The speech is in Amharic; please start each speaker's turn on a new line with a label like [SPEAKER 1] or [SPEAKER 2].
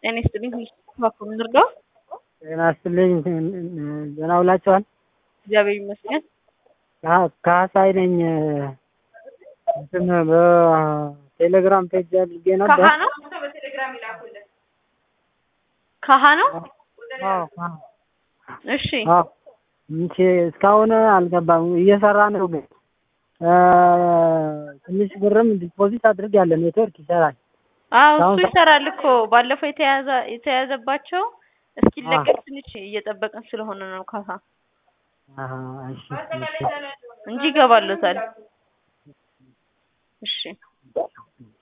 [SPEAKER 1] ጤና ይስጥልኝ እባክዎ ምን ልርዳዎ?
[SPEAKER 2] ጤና ይስጥልኝ ደህና ውላችኋል?
[SPEAKER 1] እግዚአብሔር ይመስገን።
[SPEAKER 2] ካ- ካህሳይ ነኝ። እንትን በቴሌግራም ፔጅ አድርጌ ነበር።
[SPEAKER 1] ካሃ ነው ካሃ ነው።
[SPEAKER 2] አዎ፣ አዎ፣
[SPEAKER 1] እሺ
[SPEAKER 2] አዎ። እንቺ እስካሁን አልገባም። እየሰራ ነው ግን እ ትንሽ ብርም ዲፖዚት አድርጌያለሁ። ኔትወርክ ይሰራል።
[SPEAKER 1] አዎ እሱ
[SPEAKER 2] አሁን-
[SPEAKER 1] ይሰራል እኮ ባለፈው የተያዘ የተያዘባቸው እስኪለቀቅ ትንሽ እየጠበቅን ስለሆነ ነው ካሳ
[SPEAKER 2] አሀ፣ እሺ፣ እሺ።
[SPEAKER 1] እንጂ ይገባሎታል። እሺ